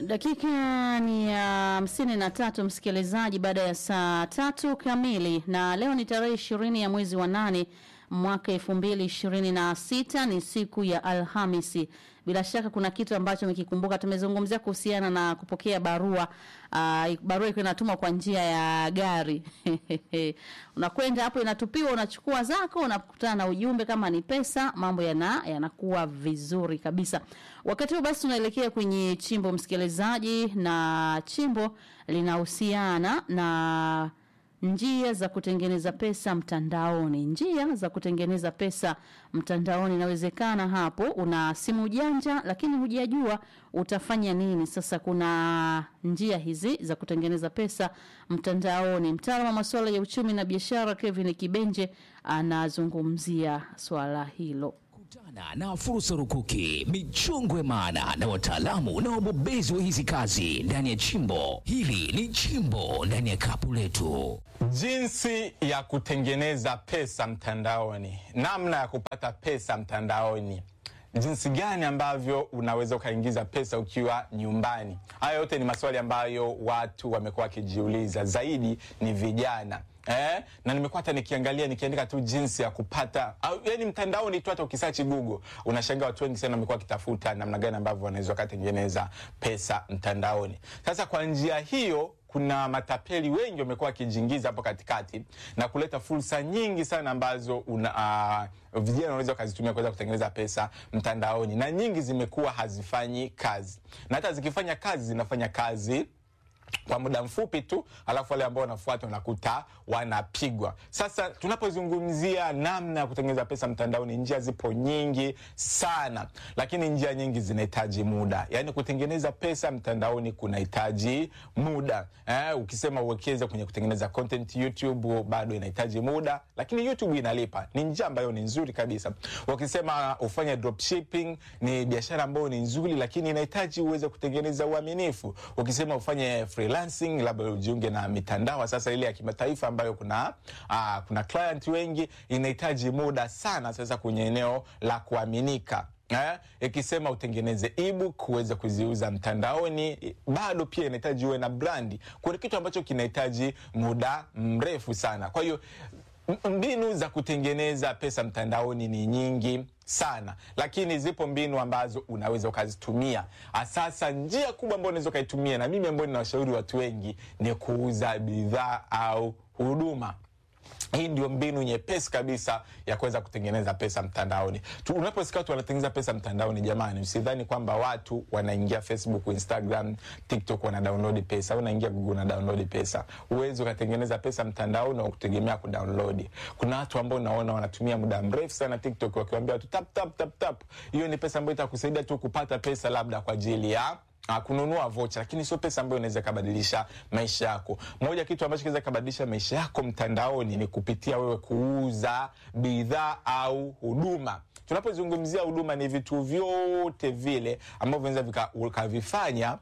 Dakika ni ya hamsini na tatu msikilizaji, baada ya saa tatu kamili, na leo ni tarehe ishirini ya mwezi wa nane mwaka elfu mbili ishirini na sita ni siku ya Alhamisi. Bila shaka kuna kitu ambacho umekikumbuka. Tumezungumzia kuhusiana na kupokea barua uh, barua iko inatumwa kwa njia ya gari unakwenda hapo, inatupiwa, unachukua zako, unakutana na ujumbe, kama ni pesa, mambo yana yanakuwa vizuri kabisa. Wakati huu basi, tunaelekea kwenye chimbo msikilizaji, na chimbo linahusiana na njia za kutengeneza pesa mtandaoni. Njia za kutengeneza pesa mtandaoni, inawezekana hapo una simu janja, lakini hujajua utafanya nini. Sasa kuna njia hizi za kutengeneza pesa mtandaoni. Mtaalamu wa masuala ya uchumi na biashara Kevin Kibenje anazungumzia swala hilo. Kutana na fursa rukuki, michongwe maana na wataalamu na wabobezi wa hizi kazi ndani ya chimbo hili. Ni chimbo ndani ya kapu letu. Jinsi ya kutengeneza pesa mtandaoni, namna ya kupata pesa mtandaoni, jinsi gani ambavyo unaweza ukaingiza pesa ukiwa nyumbani. Haya yote ni maswali ambayo watu wamekuwa wakijiuliza, zaidi ni vijana. Eh, na nimekuwa hata nikiangalia nikiandika tu jinsi ya kupata au, yani mtandaoni tu, hata ukisachi Google unashangaa watu wengi sana wamekuwa wakitafuta namna gani ambavyo wanaweza wakatengeneza pesa mtandaoni. Sasa kwa njia hiyo kuna matapeli wengi wamekuwa wakijiingiza hapo katikati na kuleta fursa nyingi sana ambazo una, uh, vijana wanaweza wakazitumia kuweza kutengeneza pesa mtandaoni, na nyingi zimekuwa hazifanyi kazi, na hata zikifanya kazi zinafanya kazi kwa muda mfupi tu, alafu wale ambao wanafuata unakuta wanapigwa. Sasa tunapozungumzia namna ya kutengeneza pesa mtandaoni, njia zipo nyingi sana, lakini njia nyingi zinahitaji muda. Yaani kutengeneza pesa mtandaoni kunahitaji muda eh, ukisema uwekeze kwenye kutengeneza content YouTube bado inahitaji muda, lakini YouTube inalipa, ni njia ambayo ni nzuri kabisa. Ukisema ufanye dropshipping, ni biashara ambayo ni nzuri, lakini inahitaji uweze kutengeneza uaminifu. Ukisema ufanye freelancing labda ujiunge na mitandao sasa ile ya kimataifa ambayo kuna aa, kuna client wengi, inahitaji muda sana sasa kwenye eneo la kuaminika. Eh, ikisema utengeneze ebook uweze kuziuza mtandaoni, bado pia inahitaji uwe na brandi. Kuna kitu ambacho kinahitaji muda mrefu sana. Kwa hiyo mbinu za kutengeneza pesa mtandaoni ni nyingi sana lakini zipo mbinu ambazo unaweza ukazitumia. Sasa njia kubwa ambayo unaweza ukaitumia, na mimi ambayo ninawashauri watu wengi, ni kuuza bidhaa au huduma. Hii ndio mbinu nyepesi kabisa ya kuweza kutengeneza pesa mtandaoni. Unaposikia watu wanatengeneza pesa mtandaoni, jamani, usidhani kwamba watu wanaingia Facebook, Instagram, TikTok wana download pesa au unaingia Google na download pesa. Uwezi ukatengeneza pesa mtandaoni wa kutegemea kudownload. Kuna watu ambao unaona wanatumia muda mrefu sana TikTok wakiwaambia watu tap tap tap tap. Hiyo ni pesa ambayo itakusaidia tu kupata pesa labda kwa ajili ya Uh, kununua vocha lakini sio pesa ambayo inaweza kabadilisha maisha yako. Moja kitu ambacho kinaweza kabadilisha maisha yako mtandaoni ni kupitia wewe kuuza bidhaa au huduma. Tunapozungumzia huduma, ni vitu vyote vile ambavyo vinaweza vikavifanya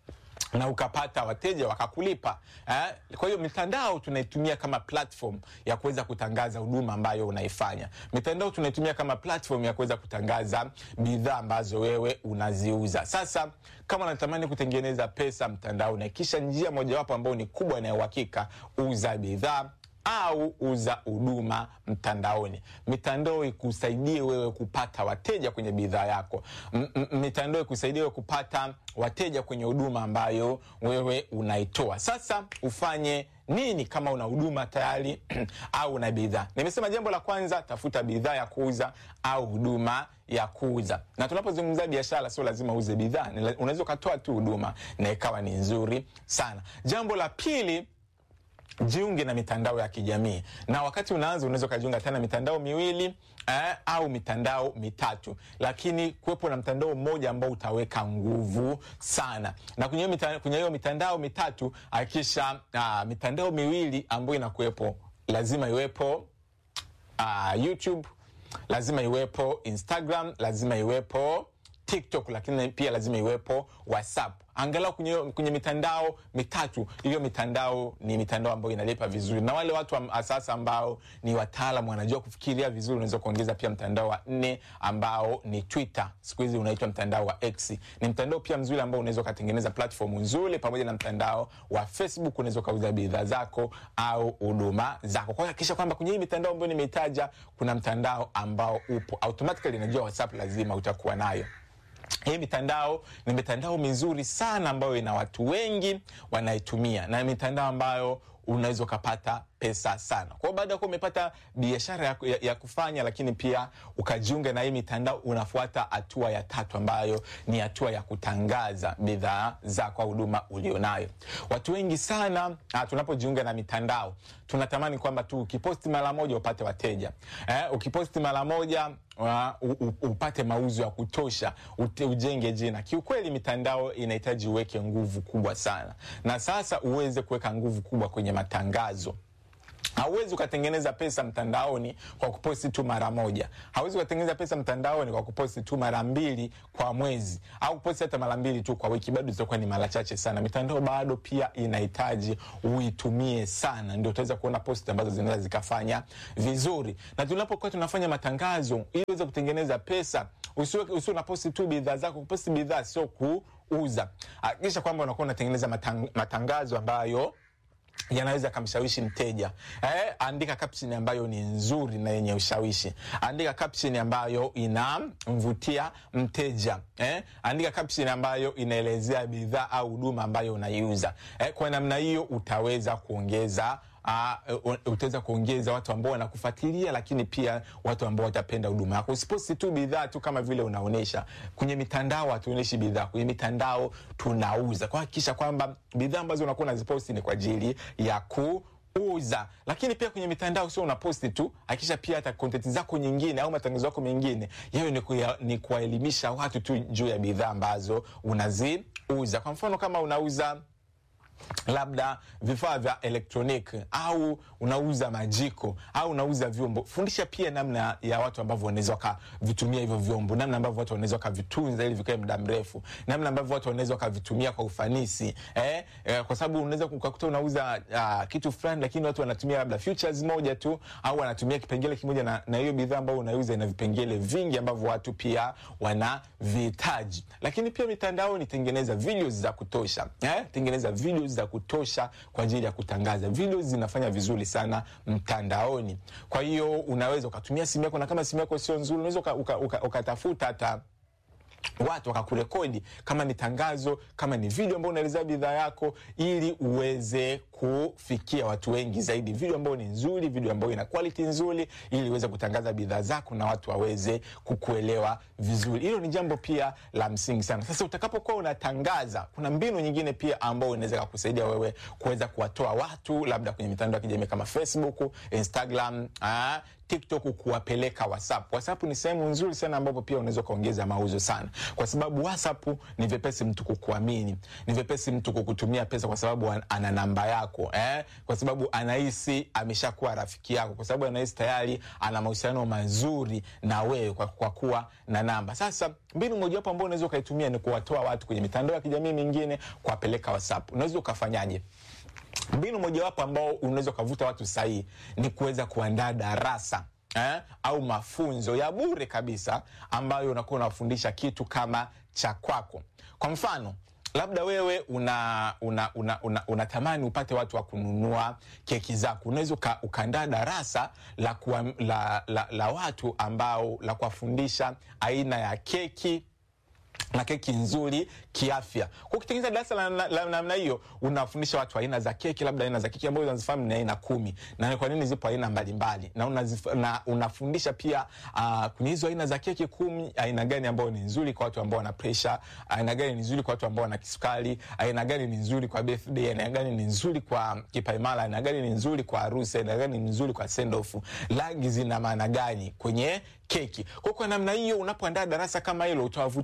na ukapata wateja wakakulipa eh? Kwa hiyo mitandao tunaitumia kama platform ya kuweza kutangaza huduma ambayo unaifanya. Mitandao tunaitumia kama platform ya kuweza kutangaza bidhaa ambazo wewe unaziuza. Sasa kama unatamani kutengeneza pesa mtandaoni, kisha njia mojawapo ambayo ni kubwa na ya uhakika, uza bidhaa au uza huduma mtandaoni. Mitandao ikusaidie wewe kupata wateja kwenye bidhaa yako. M mitandao ikusaidie wewe kupata wateja kwenye huduma ambayo wewe unaitoa. Sasa ufanye nini kama una huduma tayari au una bidhaa? Nimesema jambo la kwanza, tafuta bidhaa ya kuuza au huduma ya kuuza. Na tunapozungumzia biashara, sio lazima uuze bidhaa, unaweza ukatoa tu huduma na ikawa ni nzuri sana. Jambo la pili Jiunge na mitandao ya kijamii na wakati unaanza unaweza ukajiunga tena mitandao miwili eh, au mitandao mitatu, lakini kuwepo na mtandao mmoja ambao utaweka nguvu sana. Na kwenye mitandao, kwenye hiyo mitandao mitatu hakikisha uh, mitandao miwili ambayo inakuwepo lazima iwepo uh, YouTube, lazima iwepo Instagram, lazima iwepo TikTok, lakini pia lazima iwepo WhatsApp angalau kwenye, kwenye mitandao mitatu. Hiyo mitandao ni mitandao ambayo inalipa vizuri, na wale watu am, sasa ambao ni wataalam wanajua kufikiria vizuri, unaweza kuongeza pia mtandao wa nne ambao ni Twitter. Siku hizi unaitwa mtandao wa X. Ni mtandao pia mzuri ambao unaweza ukatengeneza platform nzuri, pamoja na mtandao wa Facebook unaweza ukauza bidhaa zako au huduma zako. Kwa hiyo hakikisha kwamba kwenye hii mitandao ambayo nimeitaja kuna mtandao ambao upo automatically, najua WhatsApp lazima utakuwa nayo. Hii mitandao ni mitandao mizuri sana ambayo ina watu wengi wanaitumia na mitandao ambayo unaweza ukapata pesa sana. Kwa hiyo baada ya kuwa umepata biashara ya, ya, ya kufanya, lakini pia ukajiunga na hii mitandao, unafuata hatua ya tatu ambayo ni hatua ya kutangaza bidhaa zako au huduma ulionayo. Watu wengi sana ah, tunapojiunga na mitandao tunatamani kwamba tu ukiposti mara moja upate wateja eh, ukiposti mara moja uh, upate mauzo ya kutosha ute, ujenge jina. Kiukweli mitandao inahitaji uweke nguvu kubwa sana, na sasa uweze kuweka nguvu kubwa kwenye matangazo. Hauwezi ukatengeneza pesa mtandaoni kwa kuposti tu mara moja. Hauwezi ukatengeneza pesa mtandaoni kwa kuposti tu mara mbili kwa mwezi, au kuposti hata mara mbili tu kwa wiki, bado zitakuwa ni mara chache sana. Mitandao bado pia inahitaji uitumie sana, ndio utaweza kuona posti ambazo zinaweza zikafanya vizuri. Na tunapokuwa tunafanya matangazo ili uweze kutengeneza pesa, usiwe usiwe na posti tu bidhaa zako. Kuposti bidhaa sio kuuza. Hakikisha kwamba unakuwa unatengeneza matang, matangazo ambayo yanaweza kamshawishi mteja eh, andika caption ambayo ni nzuri na yenye ushawishi. Andika caption ambayo inamvutia mteja eh, andika caption ambayo inaelezea bidhaa au huduma ambayo unaiuza eh, kwa namna hiyo utaweza kuongeza Uh, utaweza kuongeza watu ambao wanakufuatilia, lakini pia watu ambao watapenda huduma yako. Usiposti tu bidhaa tu kama vile unaonesha kwenye mitandao. Hatuoneshi bidhaa kwenye mitandao, tunauza. Kwa hakikisha kwamba bidhaa ambazo unakuwa unaziposti ni kwa ajili ya ku uza lakini pia kwenye mitandao sio unaposti tu, hakikisha pia hata content zako nyingine au matangazo yako mengine yayo ni, kuya, ni kuwaelimisha watu tu juu ya bidhaa ambazo unaziuza. Kwa mfano kama unauza labda vifaa vya elektroniki au unauza majiko au unauza vyombo, fundisha pia namna ya watu ambavyo wanaweza wakavitumia hivyo vyombo, namna ambavyo watu wanaweza wakavitunza ili vikae muda mrefu, namna ambavyo watu wanaweza wakavitumia kwa ufanisi eh, eh, kwa sababu unaweza ukakuta unauza uh, kitu fulani, lakini watu wanatumia labda features moja tu au wanatumia kipengele kimoja, na, na hiyo bidhaa ambayo unauza ina vipengele vingi ambavyo watu pia wanavihitaji. Lakini pia mitandaoni, tengeneza videos za kutosha eh, tengeneza videos za kutosha kwa ajili ya kutangaza. Video zinafanya vizuri sana mtandaoni. Kwa hiyo unaweza ukatumia simu yako, na kama simu yako sio nzuri, unaweza ukatafuta uka, uka, uka hata watu wakakurekodi kama ni tangazo, kama ni video ambayo unaelezea bidhaa yako, ili uweze kufikia watu wengi zaidi. Video ambayo ni nzuri, video ambayo ina quality nzuri, ili uweze kutangaza bidhaa zako na watu waweze kukuelewa vizuri. Hilo ni jambo pia la msingi sana. Sasa utakapokuwa unatangaza, kuna mbinu nyingine pia ambayo inaweza kukusaidia wewe kuweza kuwatoa watu labda kwenye mitandao ya kijamii kama Facebook, Instagram, aa, TikTok kuwapeleka WhatsApp. WhatsApp ni sehemu nzuri sana ambapo pia unaweza kuongeza mauzo sana, kwa sababu WhatsApp ni vyepesi mtu kukuamini, ni vyepesi mtu kukutumia pesa kwa sababu ana namba yako eh? kwa sababu anahisi ameshakuwa rafiki yako, kwa sababu anahisi tayari ana mahusiano mazuri na wewe kwa, kwa kuwa na namba. Sasa mbinu mojawapo ambao unaweza ukaitumia ni kuwatoa watu kwenye mitandao ya kijamii mingine kuwapeleka WhatsApp. Unaweza ukafanyaje? Mbinu mojawapo ambao unaweza ukavuta watu sahihi ni kuweza kuandaa darasa eh, au mafunzo ya bure kabisa ambayo unakuwa unafundisha kitu kama cha kwako. Kwa mfano labda wewe una una, una, una, unatamani upate watu wa kununua keki zako, unaweza uka, ukaandaa darasa la, kuwa, la, la, la watu ambao la kuwafundisha aina ya keki na keki nzuri kiafya. Kwa ukitengeneza darasa la namna hiyo, unafundisha watu aina za keki, labda aina za keki ambazo unazifahamu ni aina kumi, na kwa nini zipo aina mbalimbali, na, unazif, na unafundisha pia uh, kwenye hizo aina za keki kumi, aina gani ambayo ni nzuri kwa watu ambao wana pressure, aina gani ni nzuri kwa watu ambao wana kisukari, aina gani ni nzuri kwa birthday, aina gani ni nzuri kwa kipaimara, aina gani ni nzuri kwa harusi, aina gani ni nzuri kwa send off, rangi zina maana gani kwenye keki. Kwa kwa namna hiyo, unapoandaa darasa kama hilo, utawavutia watu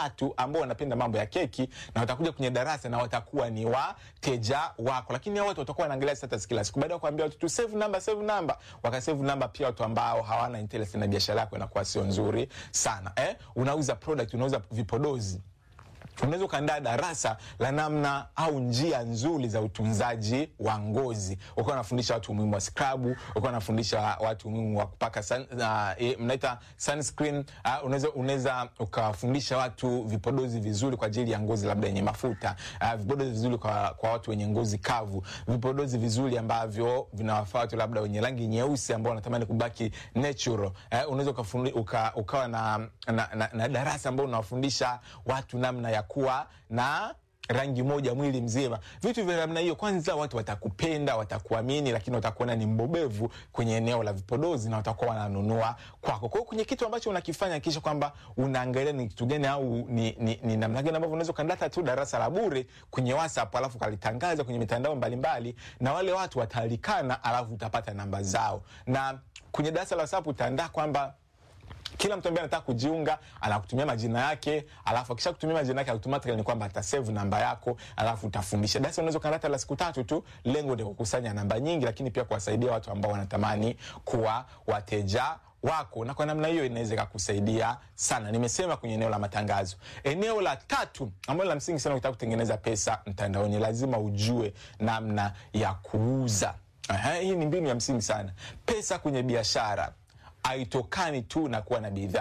watu ambao wanapenda mambo ya keki na watakuja kwenye darasa na watakuwa ni wateja wako, lakini hao watu watakuwa wanaangalia status kila siku. Baada ya kuambia watu tu save number, save number, wakasave number. Pia watu ambao hawana interest na biashara yako inakuwa sio nzuri sana eh? Unauza product, unauza vipodozi unaweza ukaandaa darasa la namna au njia nzuri za utunzaji wa ngozi, ukawa unafundisha watu umuhimu wa skrabu, ukawa unafundisha watu umuhimu wa kupaka sun, uh, e, mnaita sunscreen. Uh, unaweza unaweza ukawafundisha watu vipodozi vizuri kwa ajili ya ngozi labda yenye mafuta, uh, vipodozi vizuri kwa, kwa watu wenye ngozi kavu, vipodozi vizuri ambavyo vinawafaa watu labda wenye rangi nyeusi ambao wanatamani kubaki natural. Uh, unaweza ukafundi, uka, ukawa na, na, na, na darasa ambao unawafundisha watu namna ya kuwa na rangi moja mwili mzima. Vitu vya namna hiyo, kwanza watu watakupenda, watakuamini, lakini watakuona ni mbobevu kwenye eneo la vipodozi na watakuwa wananunua kwako. Kwa hiyo kwenye kitu ambacho unakifanya, kisha kwamba unaangalia ni kitu gani au ni, ni, ni namna gani ambavyo unaweza ukandata tu darasa la bure kwenye WhatsApp alafu ukalitangaza kwenye mitandao mbalimbali na wale watu watalikana, alafu utapata namba zao, na kwenye darasa la WhatsApp utaandaa kwamba kila mtu ambaye anataka kujiunga anakutumia majina yake, alafu akisha kutumia majina yake automatically ni kwamba atasave namba yako, alafu utafundisha. Darasa unaweza kanata la siku tatu tu, lengo ni kukusanya namba nyingi, lakini pia kuwasaidia watu ambao wanatamani kuwa wateja wako, na kwa namna hiyo inaweza ikakusaidia sana. Nimesema kwenye eneo la matangazo. Eneo la tatu ambalo la msingi sana, ukitaka kutengeneza pesa mtandaoni, lazima ujue namna ya kuuza. Aha, hii ni mbinu ya msingi sana. Pesa kwenye biashara haitokani tu na kuwa na bidhaa